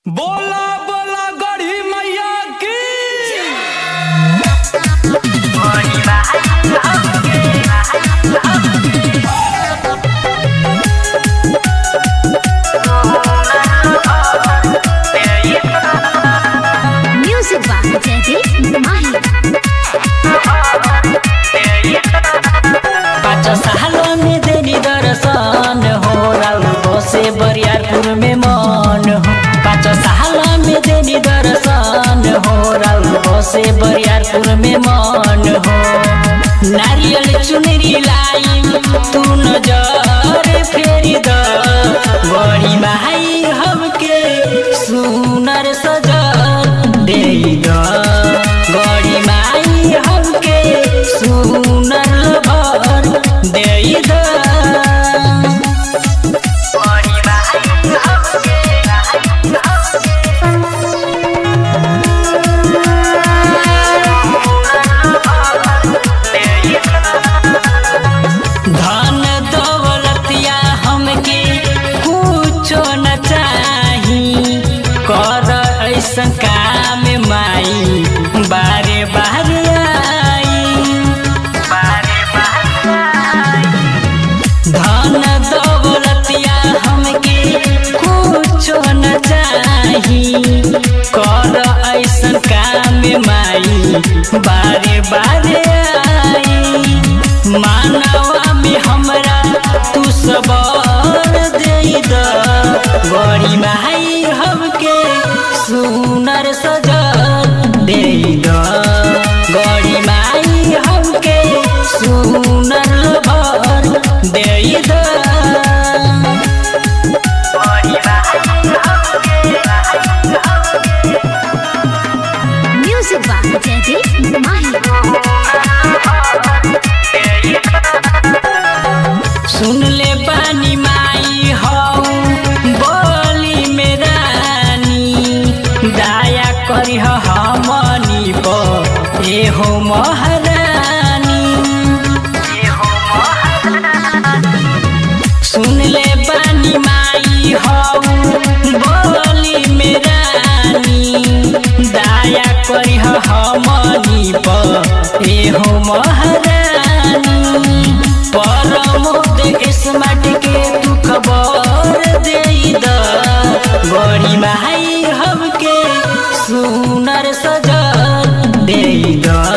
बोला बोला गढ़ी मैया की Music by Jaideep Mahi. पाँच सालों में देनी दर्शन हो राउको से बरियारपुर में मन हो पाँच सालों में देनी दर्शन हो राउको से बरियारपुर में मन हो नारियल चुनरी लाई तू नजर फेरी द बड़ी माई हमके सुनर सजल दे द बड़ी माई हमके सुनर भर दे द धन दौलतिया हमके कुछो न चाही कर ऐसन काम माई बारे बारे आई धन दौलतिया हमके कुछो न चाही कर ऐसन काम माई बारे बारे आई मानवा में हमरा तू सबर दे द बड़ी माई हमके सुनर सजल दे द बड़ी माई हमके सुनर भर दे द Music by Jaideep Mahi. सुन ले पानी माई हौ बोली में रानी दया करी हमनी पर ए हो महारानी सुन ले पानी माई हौ बोली में रानी दया करी हमनी पर ए हो महारानी परमोद स्मार्ट के तू खबर दे द बड़ी माई हमके सुनर सजल दे द